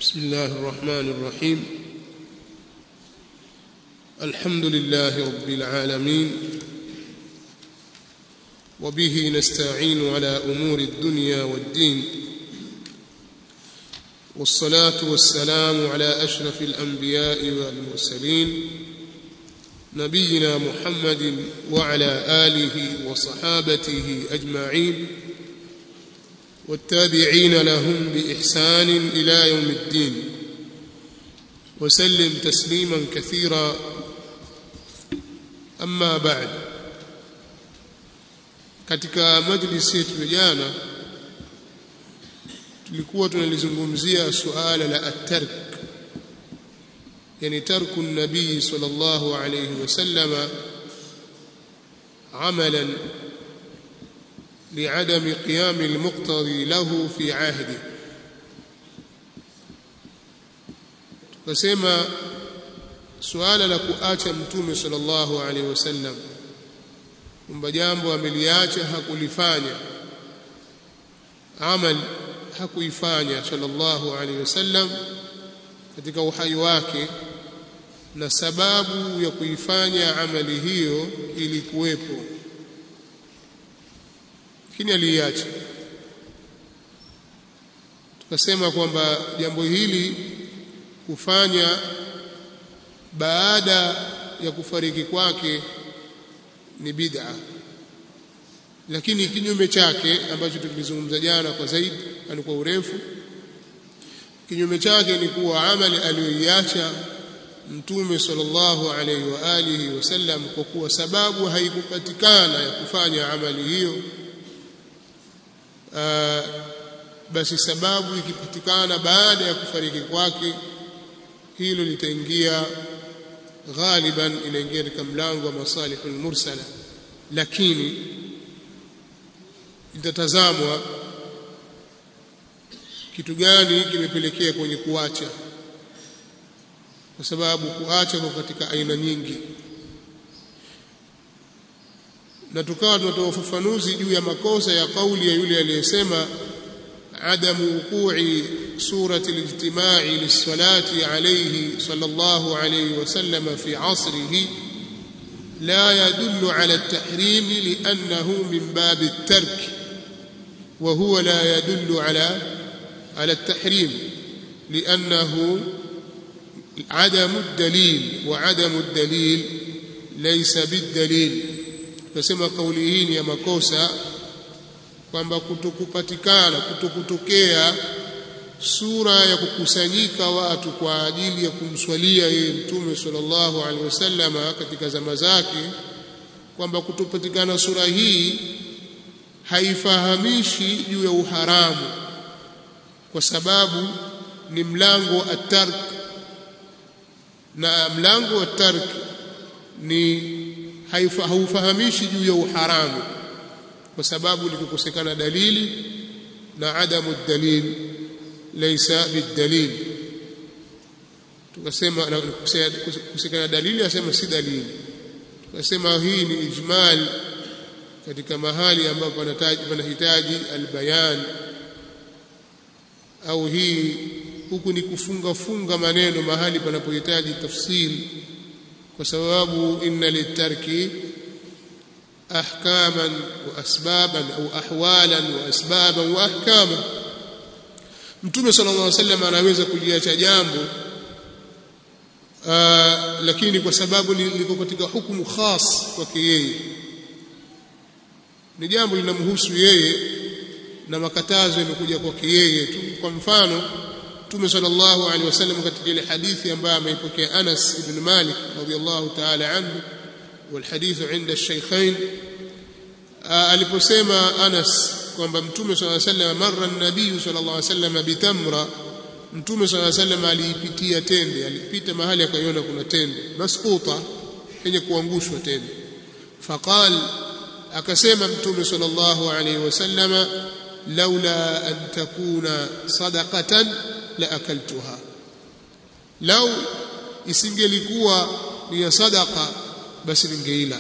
بسم الله الرحمن الرحيم الحمد لله رب العالمين وبه نستعين على امور الدنيا والدين والصلاه والسلام على اشرف الانبياء والمرسلين نبينا محمد وعلى اله وصحابته اجمعين والتابعين لهم باحسان الى يوم الدين وسلم تسليما كثيرا اما بعد katika majlisi yetu ya jana tulikuwa tunalizungumzia suala la at-tark yani tarku nabii sallallahu alayhi wasallam amalan لعدم قيام المقتضي له في عهده tukasema suala la kuacha mtume sallallahu alaihi wasallam kwamba jambo ameliacha hakulifanya amal hakuifanya sallallahu alaihi wasallam katika uhai wake na sababu ya kuifanya amali hiyo ilikuwepo lakini aliiacha tukasema kwamba jambo hili kufanya baada ya kufariki kwake ni bid'a lakini kinyume chake ambacho tulizungumza jana kwa zaidi ni kwa urefu kinyume chake ni kuwa amali aliyoiacha mtume sallallahu alaihi wa alihi wasallam kwa kuwa sababu haikupatikana ya kufanya amali hiyo Uh, basi sababu ikipatikana baada ya kufariki kwake hilo litaingia ghaliban inaingia katika mlango wa masalihul mursala lakini itatazamwa kitu gani kimepelekea kwenye kuacha kwa sababu kuacha kwa katika aina nyingi na tukawa tunatoa ufafanuzi juu ya makosa ya kauli ya yule aliyesema adamu wuqu'i surati al-ijtima'i lis-salati alayhi sallallahu alayhi wasallam fi 'asrihi la yadullu 'ala at-tahrim li'annahu min bab at-tark wa huwa la yadullu 'ala 'ala at-tahrim li'annahu عدم الدليل وعدم الدليل ليس بالدليل tunasema kauli hii ni ya makosa kwamba kutokupatikana kutokutokea sura ya kukusanyika watu kwa ajili ya kumswalia yeye mtume sallallahu alaihi wasallama katika zama zake kwamba kutopatikana sura hii haifahamishi juu ya uharamu kwa sababu ni mlango at-tark na mlango wa tark ni haufahamishi juu ya uharamu kwa sababu likikosekana dalili na adamu dalil laysa bidalil tukasema kukosekana dalili asema si dalili tukasema hii ni ijmal katika mahali ambapo panahitaji panahitaji albayan au hii huku ni kufunga funga maneno mahali panapohitaji tafsiri kwa sababu inna litarki ahkaman wa asbaban au ahwalan wa asbaban wa ahkama mtume sallallahu alaihi wasallam anaweza kuliacha jambo lakini kwa sababu liko katika hukumu khas kwake yeye ni jambo linamhusu yeye na makatazo yamekuja kwake yeye tu kwa mfano Mtume sallallahu alaihi wasallam katika ile hadithi ambayo ameipokea Anas ibn Malik radhiyallahu ta'ala anhu والحديث عند الشيخين aliposema Anas kwamba Mtume صلى الله عليه وسلم marra an-nabiy صلى الله عليه وسلم bitamra Mtume صلى الله عليه وسلم aliipitia tende alipita mahali akaiona kuna tende masquta yenye kuangushwa tende faqal akasema Mtume صلى الله عليه وسلم laula an takuna sadaqatan la akaltuha lau isingelikuwa ni ya sadaqa basi ningeila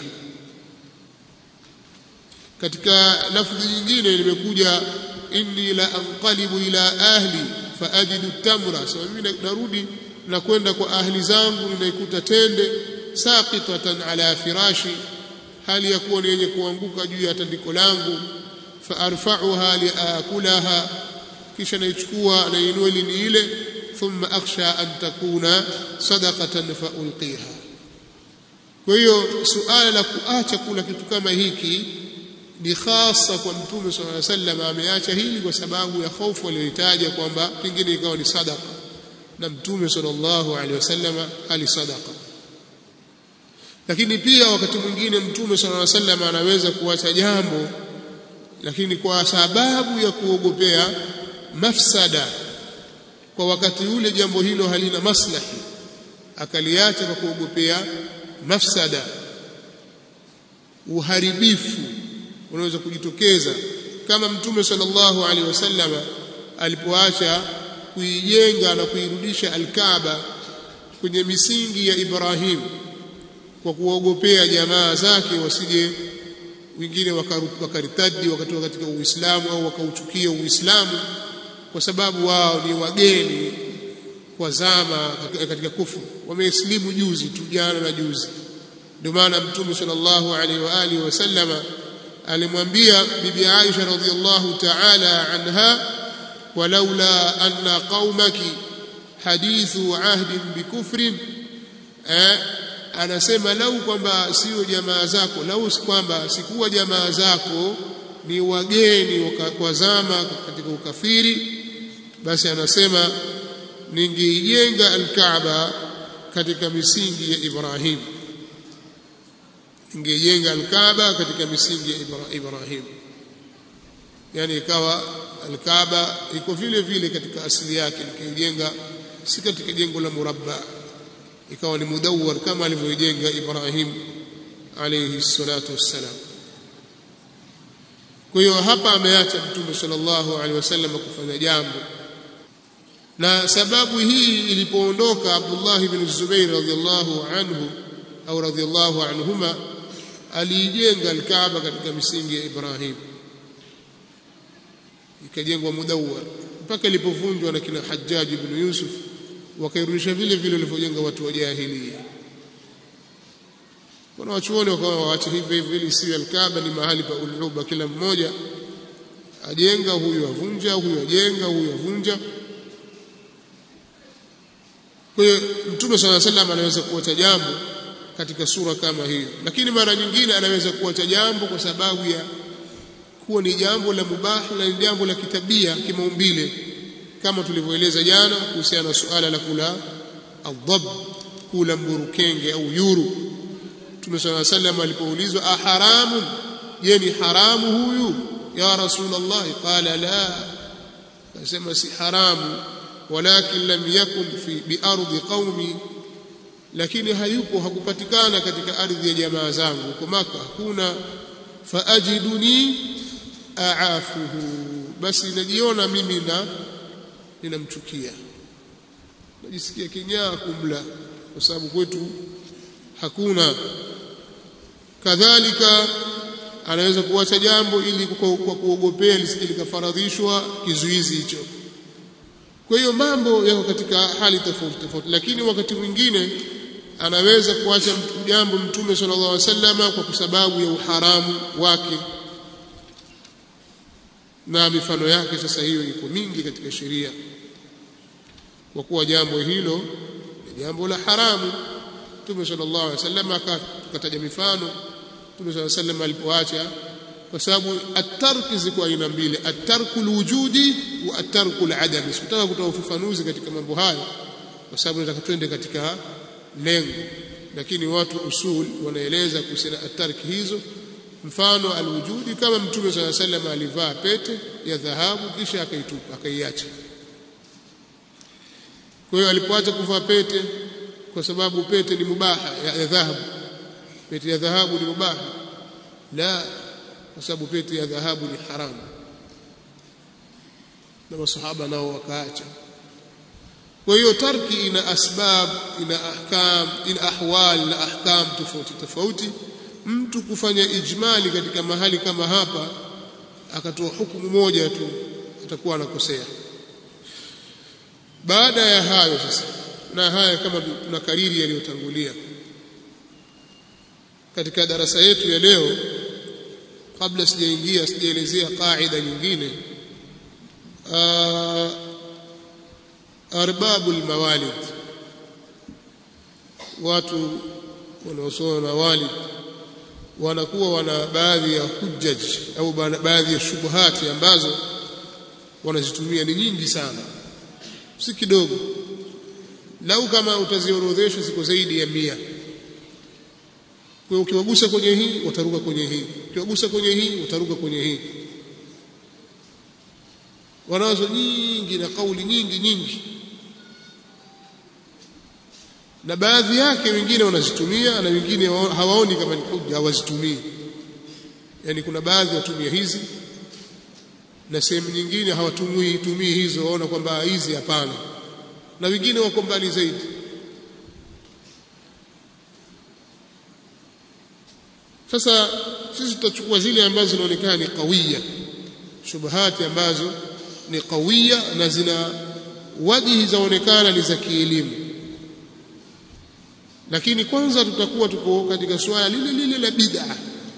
katika lafzi nyingine limekuja inni la anqalibu ila ahli faajidu tamra sema mimi narudi na kwenda kwa ahli zangu ninaikuta tende saqitatan ala firashi hali ya kuwa ni yenye kuanguka juu ya tandiko langu faarfa'uha liakulaha kisha naichukua nainua ili ni ile thumma akhsha an takuna sadaqatan faulqiha kwa hiyo suala la kuacha kula kitu kama hiki ni hasa kwa mtume sallallahu alaihi wasallam ameacha hili kwa sababu ya hofu aliyoitaja kwamba pengine ikawa ni sadaqa na mtume sallallahu alaihi wasallam ali sadaqa lakini pia wakati mwingine mtume sallallahu alaihi wasallam anaweza kuacha jambo lakini kwa sababu ya kuogopea mafsada kwa wakati ule jambo hilo halina maslahi akaliacha kwa kuogopea mafsada uharibifu unaweza kujitokeza kama mtume sallallahu alaihi wasallam alipoacha kuijenga na kuirudisha alkaaba kwenye misingi ya Ibrahim kwa kuogopea jamaa zake wasije wengine wakaritadi wakatoka katika Uislamu au wakauchukia Uislamu kwa sababu wao ni wageni kwa zama katika kufu wameislimu juzi tu jana na juzi ndio maana mtume sallallahu alaihi wa alihi wasallama alimwambia bibi Aisha radhiallahu ta'ala anha walaula anna qaumaki hadithu ahdin bikufrin eh, anasema lau kwamba sio jamaa zako lau kwamba sikuwa jamaa zako ni wageni kwa zama katika ukafiri basi anasema ningeijenga alkaaba katika misingi ya Ibrahim ningejenga alkaaba katika misingi ya Ibrahim yani ikawa alkaaba iko vile vile katika asili yake nikaijenga si katika jengo la murabba ikawa ni mudawwar kama alivyojenga Ibrahim alayhi salatu wassalam kwa hiyo hapa ameacha mtume sallallahu alaihi wasallam kufanya jambo na sababu hii ilipoondoka Abdullah ibn Zubair radhiyallahu anhu au radhiyallahu anhuma aliijenga alkaaba katika misingi ya Ibrahim ikajengwa mudawwar mpaka ilipovunjwa na kina Hajjaj ibn Yusuf wakairudisha vile vile walivyojenga watu wa jahiliya kuna wachuoni wakawa waache hivyo hivyo ili siwe alkaaba ni mahali pa uluba kila mmoja ajenga huyu avunja huyu ajenga huyu avunja kwa hiyo mtume swalla sallam anaweza kuacha jambo katika sura kama hiyo lakini mara nyingine anaweza kuacha jambo kwa sababu ya kuwa ni jambo la mubah na ni jambo la kitabia kimaumbile kama tulivyoeleza jana kuhusiana na suala la kula adhab kula mburukenge au yuru Mtume صلى الله عليه وسلم alipoulizwa aharamun je ni haramu huyu ya rasulullah qala la akasema si haramu walakin lam yakun fi biardi qaumi lakini hayupo hakupatikana katika ardhi ya jamaa zangu huko maka hakuna faajiduni aafuhu basi najiona mimi na ninamchukia najisikia kinyaa kumla kwa sababu kwetu hakuna kadhalika anaweza kuacha jambo ili kwa kuogopea lisije likafaradhishwa kizuizi hicho kwa hiyo mambo yako katika hali tofauti tofauti lakini wakati mwingine anaweza kuacha jambo mtume sallallahu alaihi wasallam kwa sababu ya uharamu wake na mifano yake sasa hiyo iko mingi katika sheria kwa kuwa jambo hilo ni jambo la haramu Mtume sallallahu alaihi wasallam akataja mifano Mtume sallallahu alaihi wasallam alipoacha kwa sababu at-tark ziko aina mbili at-tarku al-wujudi wa at-tarku al-adami sitaka kutoa ufafanuzi katika mambo hayo kwa sababu nataka twende katika lengo lakini watu usul wanaeleza kuhusiana at-tark hizo mfano al-wujudi kama Mtume sallallahu alaihi wasallam alivaa pete ya dhahabu kisha akaitupa akaiacha kwa hiyo alipoacha kuvaa pete kwa sababu pete ni mubaha ya dhahabu pete ya dhahabu ni mubaha la kwa sababu pete ya dhahabu ni haramu na masahaba nao wakaacha kwa hiyo tarki ina asbab ina ahkam ina ahwal na ahkam tofauti tofauti mtu kufanya ijmali katika mahali kama hapa akatoa hukumu moja tu atakuwa anakosea baada ya hayo sasa na haya kama tuna kariri yaliyotangulia katika darasa yetu ya leo kabla sijaingia sijaelezea kaida nyingine arbabul mawalid watu wanaosoma mawalid wanakuwa wana baadhi ya hujjaj au baadhi ya shubuhati ambazo wanazitumia ni nyingi sana si kidogo lau kama utaziorodhesha ziko zaidi ya mia kwa ukiwagusa kwenye hii utaruka kwenye hii ukiwagusa kwenye hii utaruka kwenye hii wanazo nyingi na kauli nyingi nyingi na baadhi yake wengine wanazitumia na wengine hawaoni kama ni hujja hawazitumii yani kuna baadhi watumia hizi na sehemu nyingine hawatumii tumii hizo waona kwamba hizi hapana na wengine wako mbali zaidi sasa sisi tutachukua zile ambazo zinaonekana ni kawia shubahati ambazo ni kawia na zina wajihi zaonekana ni za kielimu lakini kwanza tutakuwa tuko katika swala lile lile la bid'a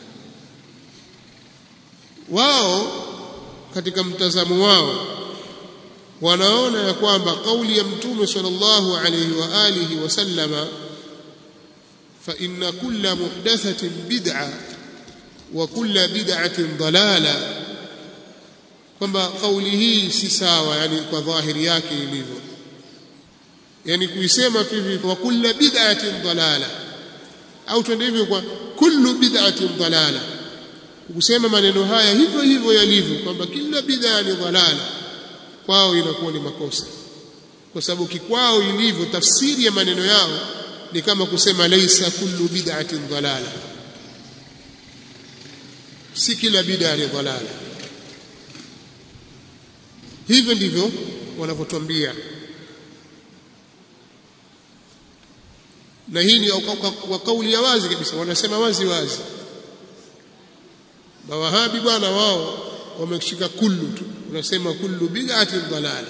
wao katika mtazamo wao wanaona ya kwamba kauli ya mtume sallallahu alayhi wa alihi wasallama fa inna kulla muhdathatin bid'a wa kulla bid'atin dalala kwamba kauli hii si sawa yani kwa dhahiri yake ilivyo yani kuisema tu hivi wa kulla bid'atin dalala au twende hivyo kwa kullu bid'atin dalala kusema maneno haya hivyo hivyo yalivyo kwamba kila bid'a ni dalala kwao inakuwa ni makosa kwa sababu kikwao ilivyo tafsiri ya maneno yao ni kama kusema laisa kullu bid'atin dalala si kila bid'a ni dalala hivyo ndivyo wanavyotuambia na hii ni kwa kauli ya wazi kabisa wanasema wazi wazi mawahabi bwana wao wameshika kullu tu unasema kullu bid'atin dalala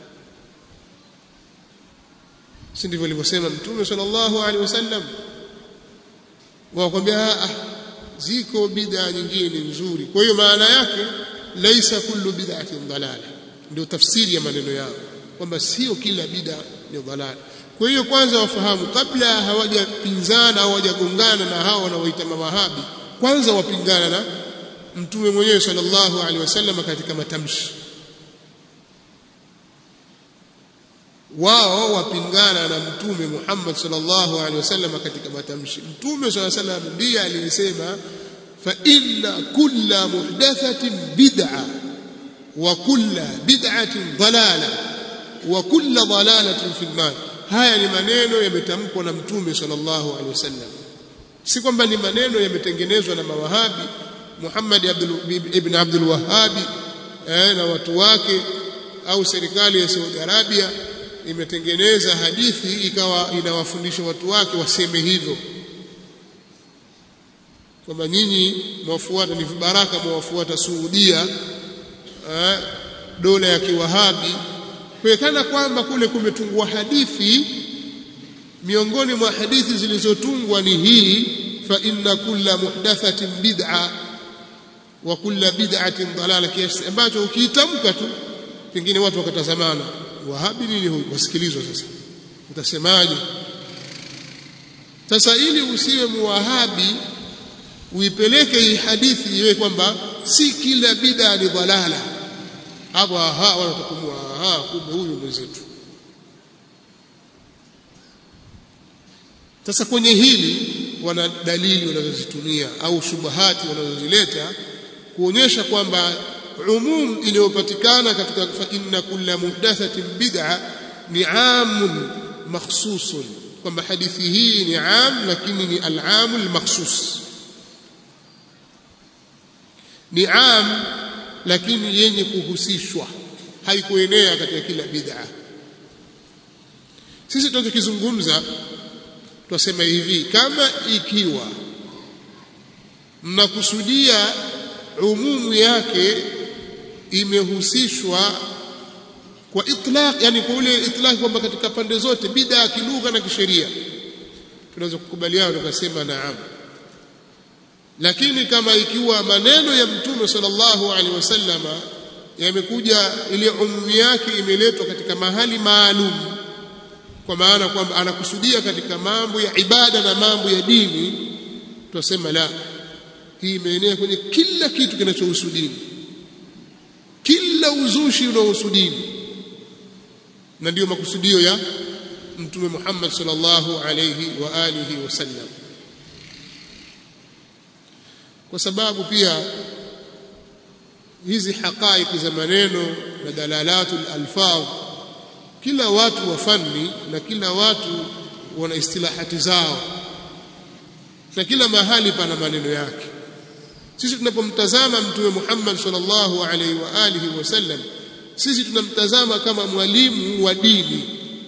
si ndivyo alivyosema mtume sallallahu alaihi wasallam wakwambia ah ziko bid'a nyingine nzuri kwa hiyo maana yake laisa kullu bid'atin dalala ndio tafsiri ya maneno yao kwamba sio kila bid'a ni dalala kwa hiyo kwanza wafahamu kabla hawajapinzana au hawajagongana na hao wanaoita mawahabi kwanza wapingana na mtume mwenyewe sallallahu alaihi wasallam katika matamshi wao wapingana na mtume Muhammad sallallahu alaihi wasallam katika matamshi mtume sallallahu alaihi wasallam ndiye aliyesema fa inna kulla muhdathatin bid'a wa kulla bid'atin dalala wa kulla dalalatin fi an haya ni maneno yametamkwa na mtume sallallahu alaihi wasallam si kwamba ni maneno yametengenezwa na mawahabi Muhammad ibn Abdul Wahhabi eh, na watu wake au serikali ya Saudi Arabia imetengeneza hadithi ikawa inawafundisha watu wake waseme hivyo kwamba nyinyi mwafuata ni vibaraka mwafuata Saudia eh, dola ya kiwahabi kuonekana kwamba kule kumetungwa hadithi miongoni mwa hadithi zilizotungwa ni hii fa inna kulla muhdathatin bid'a wa kulla bid'atin dalala kiasi ambacho ukiitamka tu pengine watu wakatazamana wahabi nini huyu wasikilizwa sasa utasemaje sasa ili usiwe muwahabi uipeleke hii hadithi iwe kwamba si kila bid'a ni dalala hapo aha wanatakumua aha kumbe huyu mwenzetu sasa kwenye hili wana dalili wanazozitumia au shubahati wanazozileta kuonyesha kwamba umum iliyopatikana katika fa inna kulla muhdathatin bid'a ni amun makhsusun kwamba hadithi hii ni am lakini ni al-amu al-makhsus ni am lakini yenye kuhusishwa haikuenea katika kila bid'a sisi tunachokizungumza twasema hivi kama ikiwa mnakusudia umumu yake imehusishwa kwa itlaq yani kwa ule itlaq kwamba katika pande zote bid'a kilugha na kisheria tunaweza kukubaliana tukasema naam lakini kama ikiwa maneno ya mtume sallallahu alaihi wasallama yamekuja ile umumi yake imeletwa katika mahali maalum kwa maana kwamba anakusudia katika mambo ya ibada na mambo ya dini tunasema la hii imeenea kwenye kila kitu kinachohusu dini kila uzushi unaohusu dini na ndiyo makusudio ya mtume Muhammad sallallahu alayhi wa alihi wasallam kwa sababu pia hizi haqaiq za maneno na dalalatul alfaz kila watu wa fanni na kila watu wana istilahati zao na kila mahali pana maneno yake sisi tunapomtazama mtume Muhammad sallallahu alaihi wa alihi wasallam sisi tunamtazama kama mwalimu wa dini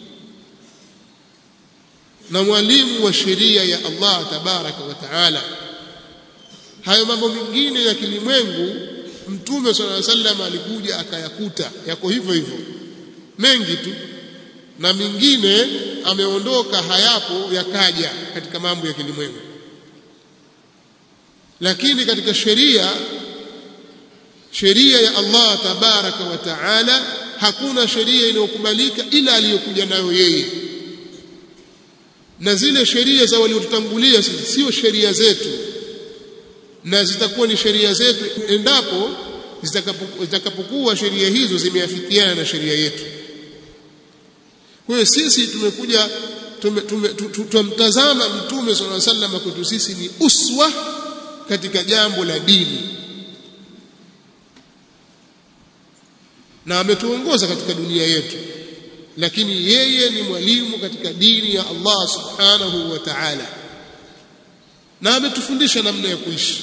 na mwalimu wa sheria ya Allah tabaraka wa taala hayo mambo mengine ya kilimwengu mtume sallallahu alaihi wasallam alikuja akayakuta yako hivyo hivyo mengi tu na mingine ameondoka hayapo yakaja katika mambo ya kilimwengu lakini katika sheria sheria ya Allah tabaraka wa taala hakuna sheria inayokubalika ila aliyokuja nayo yeye na zile sheria za waliotutangulia sio sheria zetu na zitakuwa ni sheria zetu endapo zitakapokuwa sheria hizo zimeafikiana na sheria yetu kwa hiyo sisi tumekuja tumemtazama mtume sallallahu alaihi wasallam kwetu sisi ni uswa katika jambo la dini na ametuongoza katika dunia yetu lakini yeye ni mwalimu katika dini ya Allah subhanahu wa ta'ala na ametufundisha namna ya kuishi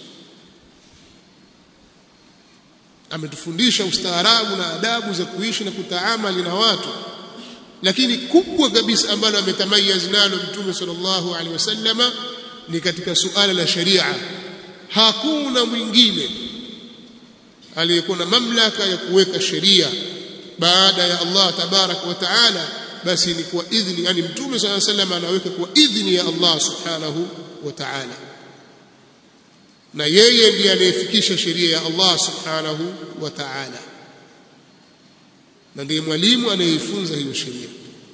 ametufundisha ustaarabu na adabu za kuishi na kutaamali na watu lakini kubwa kabisa ambalo ametamayiz nalo mtume sallallahu alaihi wasallama ni katika suala la sharia hakuna mwingine aliyekuwa na mamlaka ya kuweka sheria baada ya Allah tabarak wa taala basi ni kwa idhni yani mtume sallallahu alaihi wasallam anaweka kwa idhni ya Allah subhanahu wa taala na yeye ndiye anayefikisha sheria ya Allah subhanahu wa taala na ndiye mwalimu anayefunza hiyo sheria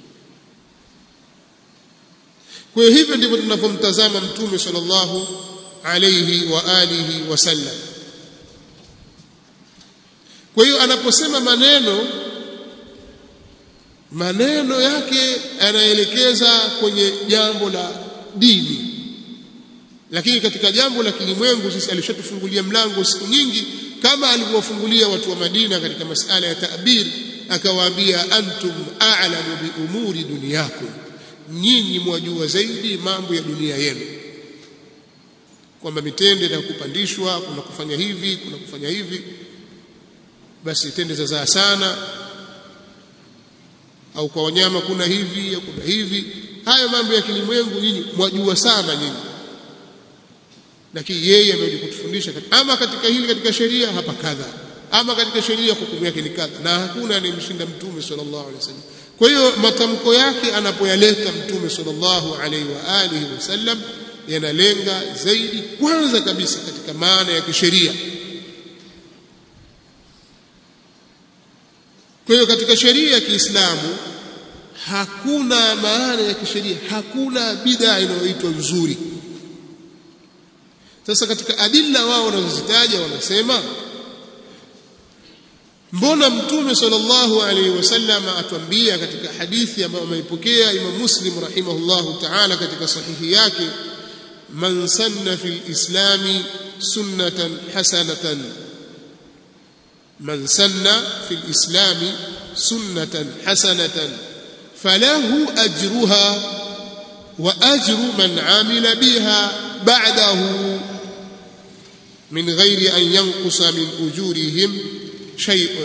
kwa hiyo hivyo ndivyo tunavyomtazama mtume sallallahu alayhi wa alihi wasallam kwa hiyo anaposema maneno maneno yake anaelekeza kwenye jambo la dini lakini katika jambo la kilimwengu sisi alishatufungulia mlango siku nyingi kama alivyowafungulia watu wa Madina katika masala ya ta'bir akawaambia antum a'lamu bi umuri dunyakum nyinyi mwajua zaidi mambo ya dunia yenu kwamba mitende na kupandishwa kuna kufanya hivi kuna kufanya hivi basi tende zazaa sana au kwa wanyama kuna hivi au kuna hivi hayo mambo ya kilimwengu nyinyi mwajua sana nyinyi lakini yeye amekuja kutufundisha ama katika hili katika sheria hapa kadha ama katika sheria hukumu yake ni kadha na hakuna anayemshinda mtume sallallahu alaihi wasallam kwa hiyo matamko yake anapoyaleta mtume sallallahu alaihi wa alihi wasallam yanalenga zaidi kwanza kabisa katika maana ya kisheria kwa hiyo katika sheria ya Kiislamu hakuna maana ya kisheria hakuna bid'a inayoitwa nzuri sasa katika adilla wao wanazozitaja wanasema mbona mtume sallallahu alaihi wasallam atuambia katika hadithi ambayo ameipokea Imam Muslim rahimahullahu ta'ala katika sahihi yake man sanna fil islami sunnatan hasanatan man sanna fil islami sunnatan hasanatan falahu ajruha wa ajru man amila biha ba'dahu min ghairi an yanqusa min ujurihim shay'un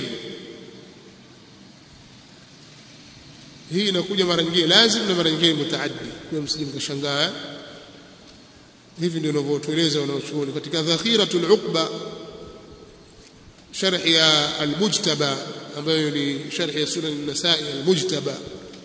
hii inakuja mara nyingine lazim na mara nyingine mutaaddi kwa msije mkashangaa hivi ndio wanavyotueleza wanaochuoni katika dhakhiratul uqba sharh ya al-mujtaba ambayo ni sharhi ya sunan an-nasai al-mujtaba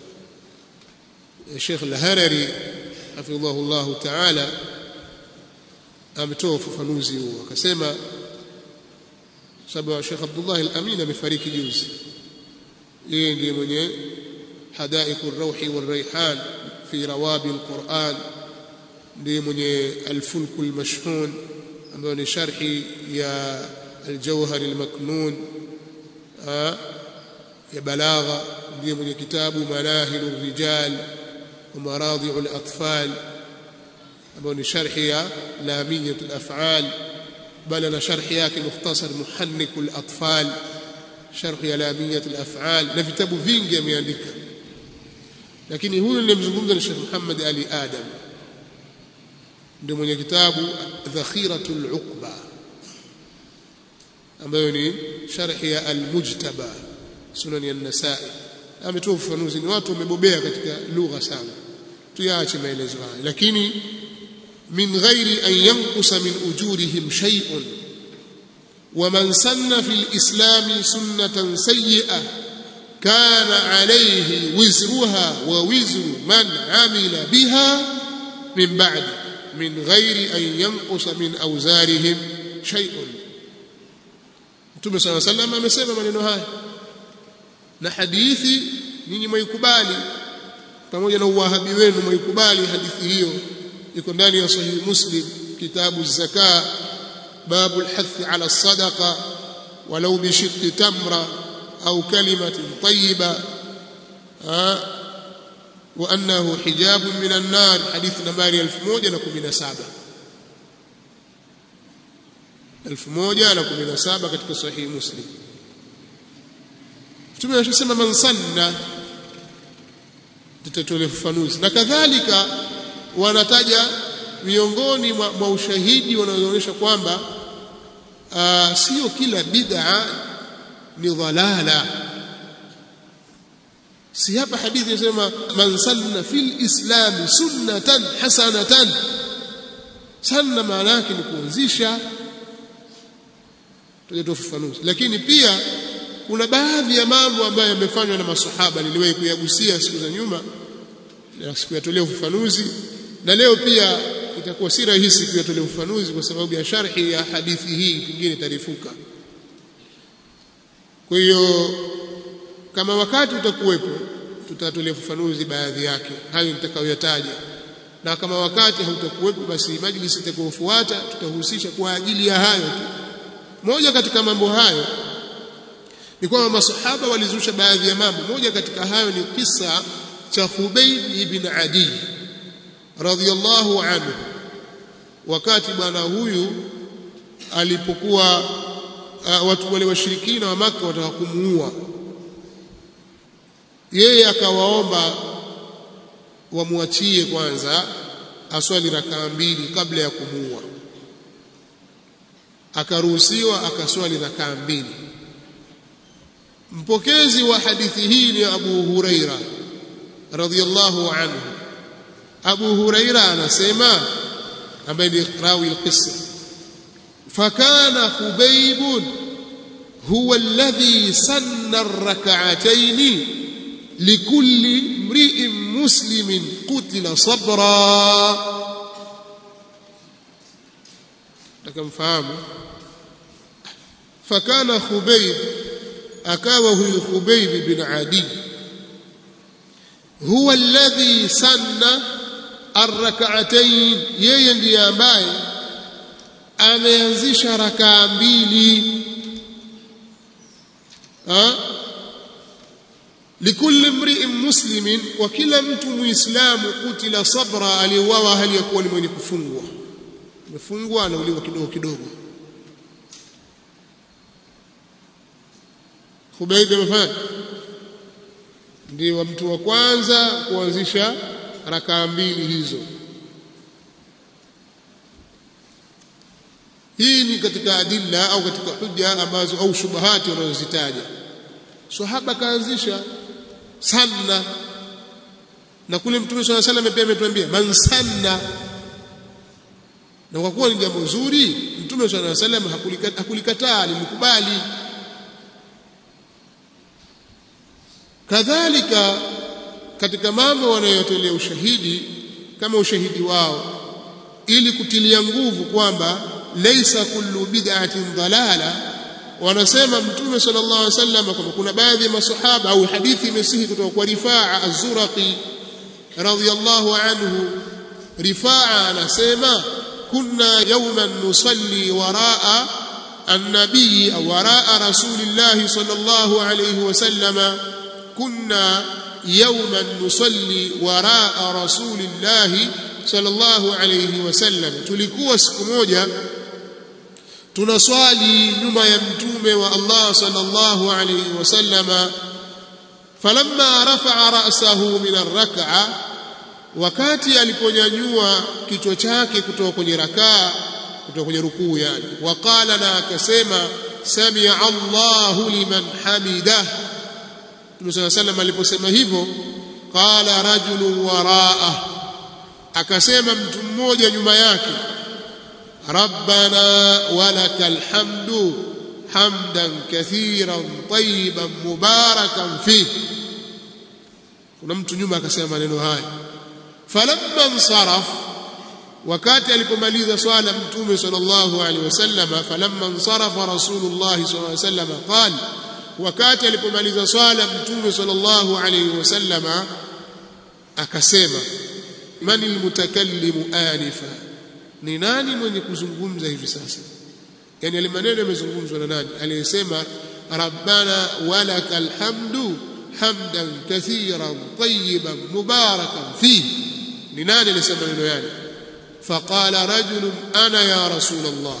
Sheikh al-Harari hafidhahu Allah ta'ala ametoa ufafanuzi huo akasema sababu Sheikh Abdullah al-Amin amefariki juzi yeye ndiye mwenye hadaiku ar-rauhi war-rayhan fi rawabi al-Qur'an ndiye mwenye al-fulku al-mashhun ambayo ni sharhi ya al-jawhar al-maknun ya balagha ndiye mwenye kitabu manahil ar-rijal wa maradi'u al-atfal ambayo ni sharhi ya lamiyat al-af'al bal na sharhi yake mukhtasar muhannik al-atfal sharhi ya lamiyat al-af'al na vitabu vingi ameandika lakini huyu nilimzungumza ni Sheikh Muhammad Ali Adam ndio mwenye kitabu Dhakhiratul Uqba ambayo ni sharhi ya Al-Mujtaba Sunan an-Nasa'i ametoa ufafanuzi ni watu wamebobea katika lugha sana tuyaache maelezo haya lakini min ghairi an yanqusa min ujurihim shay'un ومن سن في الإسلام سنة سيئة كان عليه وزرها ووزر من عمل بها من بعد من غير أن ينقص من أوزارهم شيء Mtume صلى الله عليه وسلم amesema maneno haya na hadithi nyinyi mwaikubali pamoja na uwahabi wenu mwaikubali hadithi hiyo iko ndani ya sahihi Muslim kitabu zaka باب الحث على الصدقه ولو بشق تمره او كلمه طيبه وانه حجاب من النار حديث نمبر 1117 1117 katika sahihi muslim Mtume anasema man sanna tutatolea ufafanuzi na kadhalika wanataja miongoni mwa, mwa ushahidi wanaoonyesha kwamba sio kila bid'a ni dhalala si hapa hadithi inasema man sanna fil islam sunnatan hasanatan sanna maana yake ni kuanzisha tujatoa ufafanuzi lakini pia kuna baadhi ya mambo ambayo yamefanywa na masahaba niliwahi kuyagusia siku za nyuma na sikuyatolea ufafanuzi na leo pia itakuwa si rahisi kuyatolea ufafanuzi kwa sababu ya sharhi ya hadithi hii pengine tarifuka kwa hiyo kama wakati utakuwepo tutatolea ufafanuzi baadhi yake hayo nitakayoyataja na kama wakati hautakuwepo basi majlisi itakayofuata tutahusisha kwa ajili ya hayo tu moja katika mambo hayo ni kwamba masahaba walizusha baadhi ya mambo moja katika hayo ni kisa cha Khubayb ibn Adi radhiyallahu anhu wakati bwana huyu alipokuwa uh, watu wale washirikina wa maka wataka kumuua yeye akawaomba wamwachie kwanza aswali rakaa mbili kabla ya kumuua akaruhusiwa akaswali rakaa mbili mpokezi wa hadithi hii ni Abu Huraira radhiyallahu anhu Abu Huraira anasema ambaye ni rawi alqissa fakana Khubayb huwa alladhi sanna ar-rak'atayn likulli imri'in muslimin qutila sabra takamfahamu fakana Khubayb akawa huyu Khubayb bin Adi huwa alladhi sanna arrak'atayn yeye ndiye ambaye ameanzisha rakaa mbili ha likulli mri'in muslimin wa kila mtu muislamu kutila sabra aliuawa hali ya kuwa ni mwenye kufungwa amefungwa anauliwa kidogo kidogo Khubayb amefanya ndiye mtu wa kwanza kuanzisha rakaa mbili hizo hii ni katika adilla au katika hujja ambazo au shubahati wanazozitaja sahaba kaanzisha sanna na kule mtume swalla salam pia ametuambia man sanna na kwa kuwa ni jambo zuri mtume swalla salam hakulikataa alimkubali kadhalika katika mambo wanayotolea ushahidi kama ushahidi wao ili kutilia nguvu kwamba laysa kullu bid'atin dalala wanasema mtume sallallahu alaihi wasallam kwamba kuna baadhi ya masahaba au hadithi imesihi kutoka kwa Rifaa az-Zuraqi radhiyallahu anhu Rifaa anasema kunna yawman nusalli waraa النبي أو وراء رسول الله صلى الله عليه وسلم كنا يوما نصلي وراء رسول الله صلى الله عليه وسلم tulikuwa siku moja tunaswali nyuma ya mtume wa Allah sallallahu alayhi wasallam falamma rafa'a ra'sahu min ar-rak'a wakati aliponyanyua kichwa chake kutoka kwenye rakaa kutoka kwenye rukuu yani waqala na akasema samia Allahu liman hamida Mtume صلى الله عليه aliposema hivyo qala rajulun waraa akasema mtu mmoja nyuma yake rabbana walakal hamdu hamdan kathiran tayyiban mubarakan fi kuna mtu nyuma akasema maneno haya falamma insaraf wakati alipomaliza swala mtume sallallahu alaihi wasallam falamma insarafa rasulullah sallallahu alaihi wasallam qala wakati alipomaliza swala mtume sallallahu alaihi wasallam akasema man almutakallimu anifa ni nani mwenye kuzungumza hivi sasa yani ile maneno yamezungumzwa na nani aliyesema rabbana walakal hamdu hamdan kathiran tayyiban mubarakan fihi ni nani aliyesema maneno yale فقال رجل انا يا رسول الله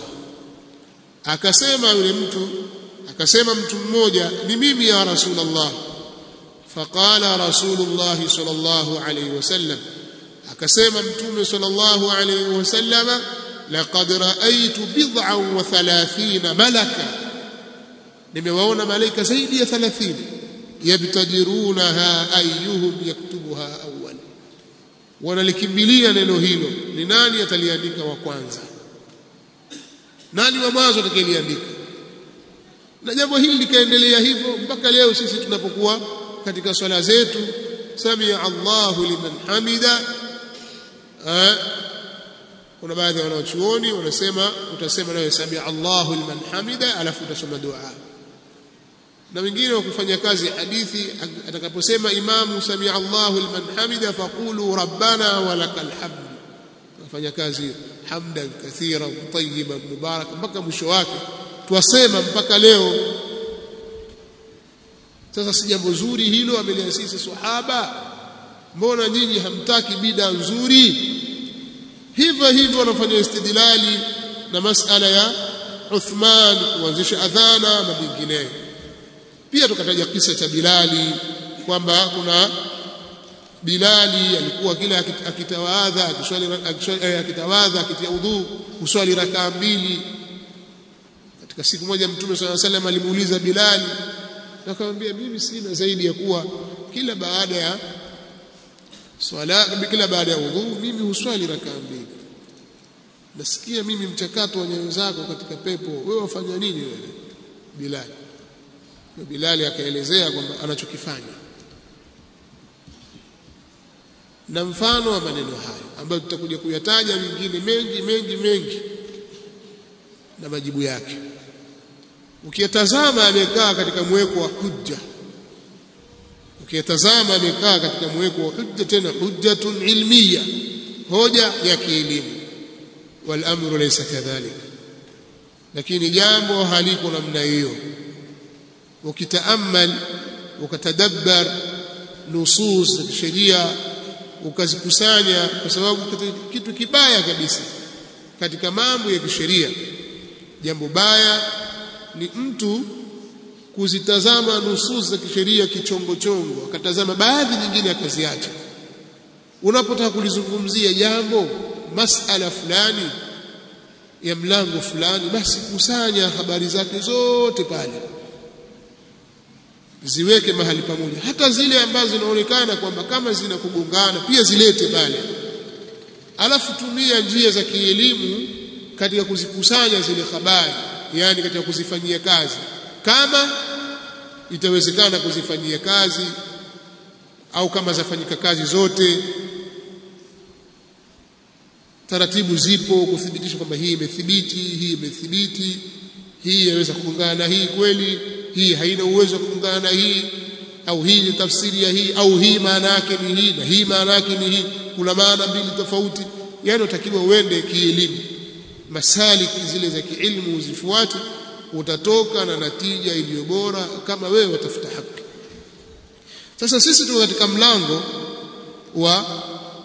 akasema yule mtu akasema mtu mmoja ni mimi ya rasulullah faqala rasulullah sallallahu alayhi wasallam akasema mtume sallallahu alayhi wasallam laqad ra'aytu bid'an wa 30 malaka nimewaona malaika zaidi ya 30 yabtadirunaha ayyuhum yaktubuha awwal wanalikimbilia neno hilo ni nani ataliandika wa kwanza nani wa mwanzo atakayeliandika na jambo hili likaendelea hivyo mpaka leo sisi tunapokuwa katika swala zetu samia Allahu liman hamida kuna baadhi ya wanachuoni wanasema utasema nawe samia Allahu liman hamida alafu utasoma dua na wengine wa kufanya kazi hadithi atakaposema imamu samia Allahu liman hamida faqulu rabbana walakal hamd wafanya kazi hamdan kathiran tayyiban mubarakan mpaka mwisho wake twasema mpaka leo sasa si jambo zuri hilo ameliasisi sahaba mbona nyinyi hamtaki bida nzuri hivyo hivyo wanafanya istidlali na masala ya Uthman kuanzisha adhana na vinginevyo pia tukataja kisa cha Bilali kwamba kuna Bilali alikuwa kila akitawadha akiswali akitawadha akitia udhu uswali rakaa mbili katika siku moja mtume swalla salam alimuuliza Bilali akamwambia mimi sina zaidi ya kuwa kila baada ya swala kila baada ya udhu mimi huswali rakaa mbili nasikia mimi mchakato wa nyayo zako katika pepo wewe wafanya nini wewe Bilali Bilali akaelezea kwamba anachokifanya na mfano wa maneno hayo ambayo tutakuja kuyataja mengine mengi mengi mengi na majibu yake ukiyatazama amekaa katika mweko wa hujja ukiyatazama amekaa katika mweko wa hujja tena hujjatun ilmiya hoja ya kielimu wal amru laysa kadhalik lakini jambo haliko namna hiyo ukitaamal ukatadabbar nusus za sheria ukazikusanya kwa sababu kitu kibaya kabisa katika mambo ya kisheria jambo baya ni mtu kuzitazama nusus za kisheria kichongo chongo akatazama baadhi nyingine akaziacha unapotaka kulizungumzia jambo masala fulani ya mlango fulani basi kusanya habari zake zote pale ziweke mahali pamoja hata zile ambazo zinaonekana kwamba kama zina kugongana pia zilete pale alafu tumia njia za kielimu katika kuzikusanya zile habari yani katika kuzifanyia kazi kama itawezekana kuzifanyia kazi au kama zafanyika kazi zote taratibu zipo kuthibitisha kwamba hii imethibiti hii imethibiti hii yaweza kugongana na hii kweli hii haina uwezo wa kugongana na hii au hii ni tafsiri ya hii au hii maana yake ni hii na hii maana yake ni hii kuna maana mbili tofauti yani utakiwa uende kielimu masaliki zile za kiilmu uzifuate utatoka na natija iliyo bora kama wewe watafuta haki sasa sisi tuko katika mlango wa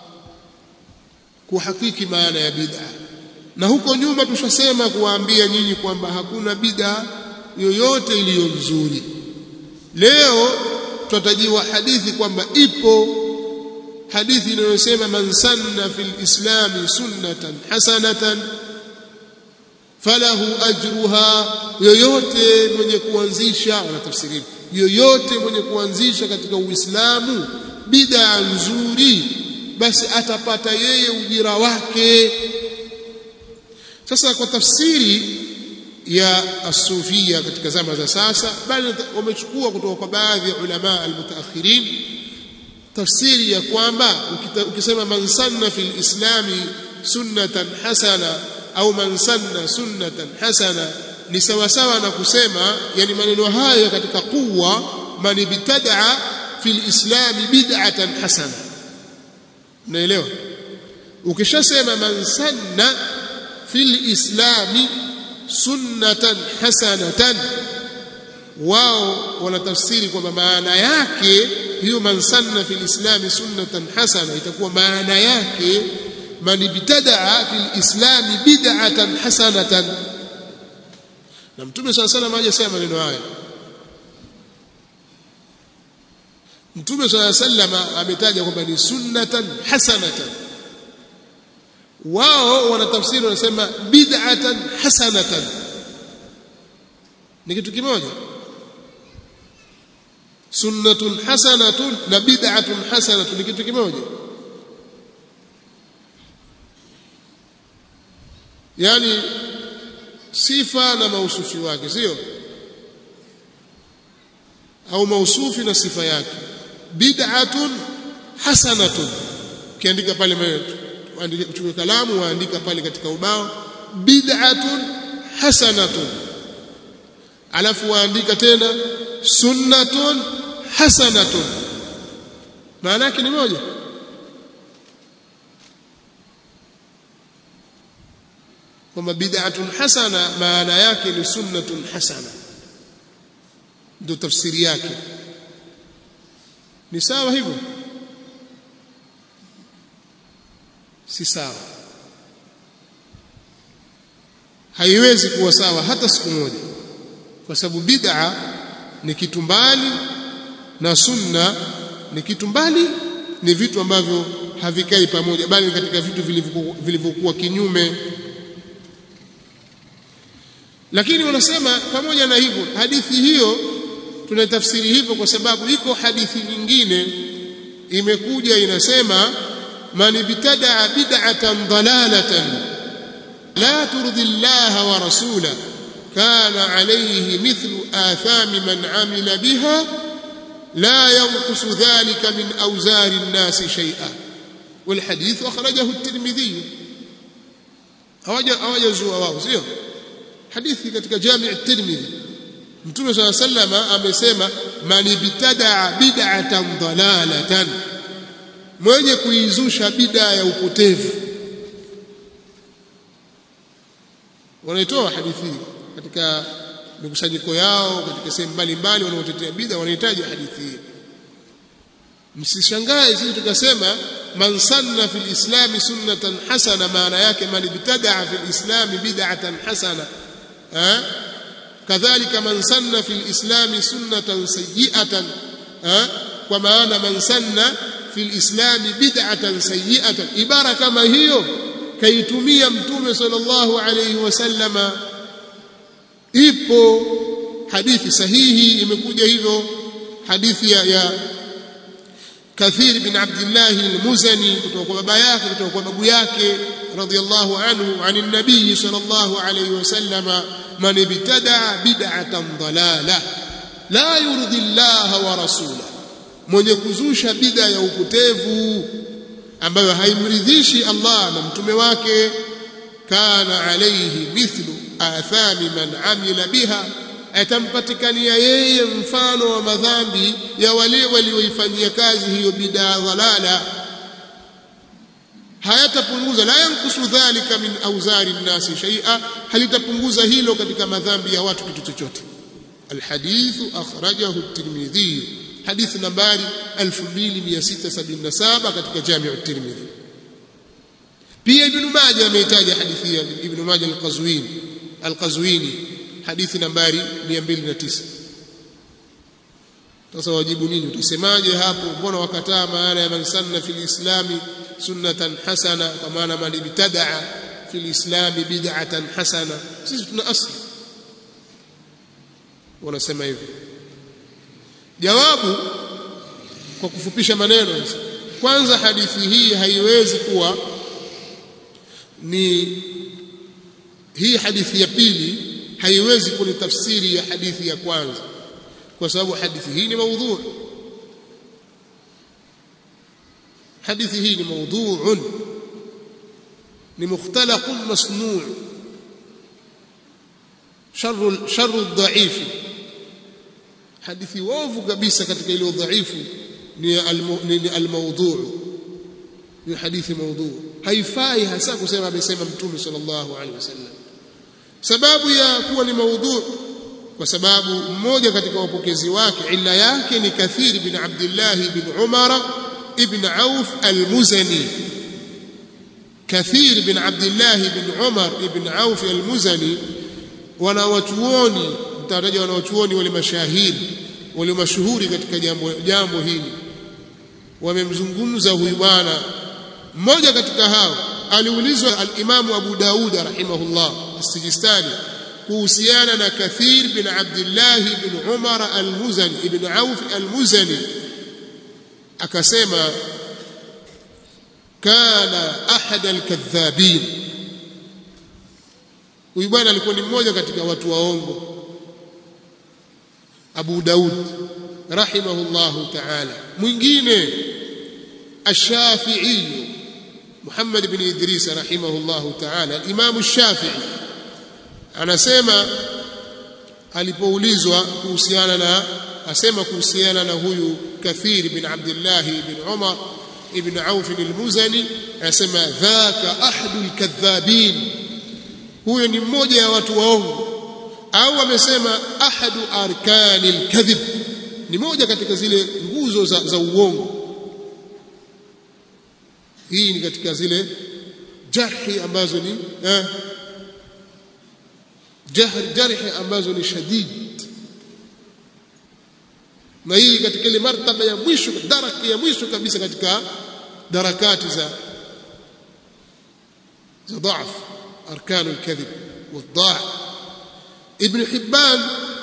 kuhakiki maana ya bid'a na huko nyuma tushasema kuwaambia nyinyi kwamba hakuna bid'a yoyote iliyo nzuri leo tutatajiwa hadithi kwamba ipo hadithi inayosema man sanna fil islami sunnatan hasanatan falahu ajruha yoyote mwenye kuanzisha wanatafsiri yoyote mwenye kuanzisha katika uislamu bid'a nzuri basi atapata yeye ujira wake sasa kwa tafsiri ya asufia katika zama za sasa bali wamechukua kutoka kwa baadhi ya ulama almutaakhirin tafsiri ya kwamba ukisema man sanna fil islami sunnatan hasana au man sanna sunnatan hasana ni sawa sawa na kusema yani maneno hayo katika kuwa man ibtadaa fil islami bid'atan hasana unaelewa ukishasema man sanna fil islami sunnatan hasanatan wao wanatafsiri kwamba maana yake hiyo man sanna fil islami sunnatan hasana itakuwa maana yake man ibtadaa fil islami bid'atan hasanatan na mtume swalla salam hajasema maneno haya mtume swalla salam ametaja kwamba ni sunnatan hasanatan wao wanatafsiri wanasema bid'atan hasanatan ni kitu kimoja sunnatun hasanatun na bid'atun hasanatun ni kitu kimoja yani sifa na mausufi wake sio au mausufi na sifa yake bid'atun hasanatun kiandika pale chukua kalamu waandika pale katika ubao bid'atun hasanatun alafu waandika tena sunnatun hasanatun maana yake ni moja kwamba bid'atun hasana maana yake ni sunnatun hasana ndio tafsiri yake ni sawa hivyo si sawa haiwezi kuwa sawa hata siku moja kwa sababu bid'a ni kitu mbali na sunna ni kitu mbali ni vitu ambavyo havikai pamoja bali katika vitu vilivyokuwa kinyume lakini wanasema pamoja na hivyo hadithi hiyo tunatafsiri hivyo kwa sababu iko hadithi nyingine imekuja inasema man ibtadaa bid'atan dalalatan la turdi Allah wa rasula kana alayhi mithlu athami man amila biha la yanqus dhalika min awzari an-nas shay'a والحديث أخرجه الترمذي hawajazua wao sio hadithi katika jami' at-Tirmidhi Mtume صلى الله عليه وسلم amesema man ibtadaa bid'atan dalalatan mwenye kuizusha bid'a ya upotevu wanaitoa hadithi katika mikusanyiko yao katika sehemu mbalimbali wanaotetea bid'a wanahitaji hadithi hii msishangae sisi tukasema man sanna fil islami sunnatan hasana maana yake man ibtadaa fil islami bid'atan hasana eh kadhalika man sanna fil islami sunnatan sayyi'atan eh kwa maana man sanna fil islami bid'atan sayyi'atan ibara kama hiyo kaitumia mtume sallallahu alayhi wasallama ipo hadithi sahihi imekuja hivyo hadithi ya, ya Kathir bin Abdullah al-Muzani kutoka kwa baba yake kutoka kwa babu yake radiyallahu anhu ani nabii sallallahu alayhi wasallama man ibtada bid'atan dalala la yurdi Allah wa rasula mwenye kuzusha bid'a ya upotevu ambayo haimridhishi Allah na mtume wake kana alayhi mithlu athami man amila biha atampatikania yeye mfano wa madhambi ya wale walioifanyia kazi hiyo bid'a dhalala hayatapunguza la yankusu dhalika min auzari nnasi shay'a halitapunguza hilo katika madhambi ya watu kitu chochote alhadithu akhrajahu at-tirmidhi hadith nambari 2677 katika jami'u at-tirmidhi pia ibn majah ameitaja hadithi ya ibn majah al-qazwini al-qazwini hadithi nambari 209 sasa wajibu nini utasemaje hapo mbona wakataa maana ya man sanna fil islami sunnatan hasana kwa maana man ibtadaa fil islami bid'atan hasana sisi tuna asli wanasema hivyo jawabu kwa kufupisha maneno kwanza hadithi hii haiwezi kuwa ni hii hadithi ya pili haiwezi kuwa ni tafsiri ya hadithi ya kwanza kwa sababu hadithi hii ni maudhu hadithi hii ni maudhuun ni mukhtalaqun masnuu sharru sharru dhaifi hadithi wavu kabisa katika ile udhaifu ni almawdhu ni hadithi maudhu haifai hasa kusema amesema mtume sallallahu alaihi wasallam sababu ya kuwa ni maudhu kwa sababu mmoja katika wapokezi wake illa yake ni Kathir bin Abdullah bin Umar ibn Auf al-Muzani Kathir bin Abdullah bin Umar ibn Auf al-Muzani wanawachuoni mtaraja wanawachuoni wale mashahidi wale mashuhuri katika jambo jambo hili wamemzungumza huyu bwana mmoja katika hao aliulizwa al-Imamu Abu Daud rahimahullah as-Sijistani kuhusiana na Kathir bin Abdullah bin Umar al-Muzani ibn Auf al-Muzani akasema kana ahad al-kadhabin huyu bwana alikuwa ni mmoja katika watu waongo Abu Daud rahimahullahu ta'ala mwingine الشافعي محمد بن إدريس رحمه الله تعالى الإمام الشافعي anasema alipoulizwa kuhusiana na asema kuhusiana na huyu Kathir bin Abdullah bin Umar ibn Auf al-Muzani anasema dhaka ahadul kadhabin huyo ni mmoja ya watu waongo au amesema ahadu arkanil kadhib ni moja katika zile nguzo za, za uongo hii ni katika zile jarhi ambazo ni eh, jahr jarhi ambazo ni shadid na hii katika ile martaba ya mwisho daraka ya mwisho kabisa katika darakati za za dhaaf arkan alkadhib والضاع ابن حبان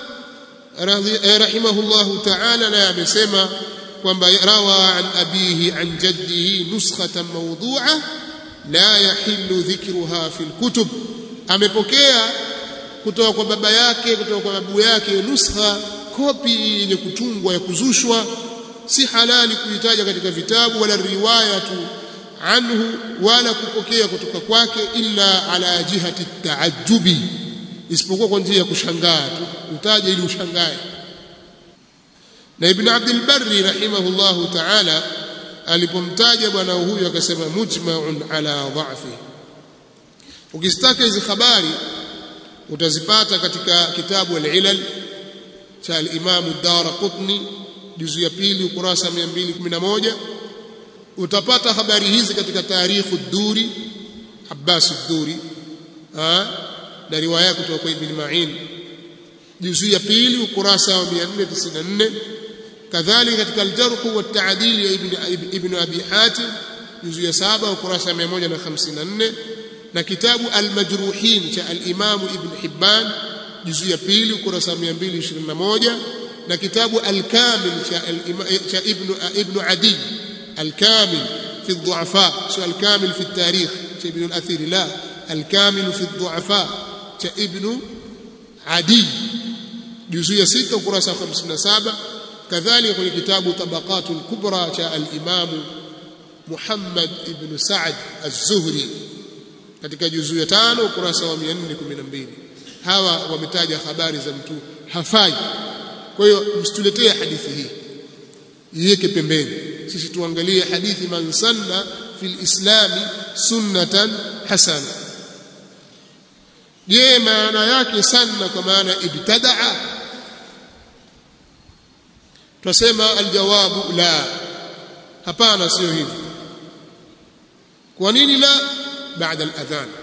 رحمه الله تعالى لا amesema kwamba rawa an abihi an jaddihi nuskhatan mawdu'a la yahillu dhikruha fil kutub amepokea kutoka kwa baba yake kutoka kwa babu yake nuskha kopi yenye kutungwa ya kuzushwa si halali kuitaja katika vitabu wala riwayatu anhu wala kupokea kutoka kwake illa ala jihati taajubi isipokuwa kwa njia ya kushangaa tu utaje ili ushangae na ibn Abdul Barri rahimahullahu ta'ala alipomtaja bwana huyu akasema mujma'un ala dha'fi ukistaka hizi habari utazipata katika kitabu al-ilal cha al-Imam ad-Darqutni juzu ya pili ukurasa 211 utapata habari hizi katika tarikhu ad-Duri Abbas ad-Duri na riwaya kutoka kwa Ibn Ma'in juzu ya pili ukurasa wa 494 kadhalika katika al-Jarh wa at-Ta'dil ya Ibn Ibn Abi Hatim juzu ya 7 ukurasa 154 na kitabu al-Majruhin cha al-Imam Ibn Hibban juzu ya pili ukurasa 221 na kitabu al-Kamil cha cha Ibn Ibn Adi al-Kamil fi ad-du'afa sio al-Kamil fi at-tarikh cha Ibn al-Athir la al-Kamil fi ad-du'afa cha Ibn Adi juzu ya 6 ukurasa 57 kadhalika kwenye kitabu tabaqatul kubra cha al-Imam Muhammad ibn Sa'd az-Zuhri katika juzuu ya tano ukurasa wa 412 hawa wametaja habari za mtu hafai kwa hiyo msituletee hadithi hii iweke pembeni sisi tuangalie hadithi man sanna fil islami sunnatan hasana je maana yake sanna kwa maana ibtadaa twasema aljawabu la hapana sio hivyo kwa nini la baada aladhan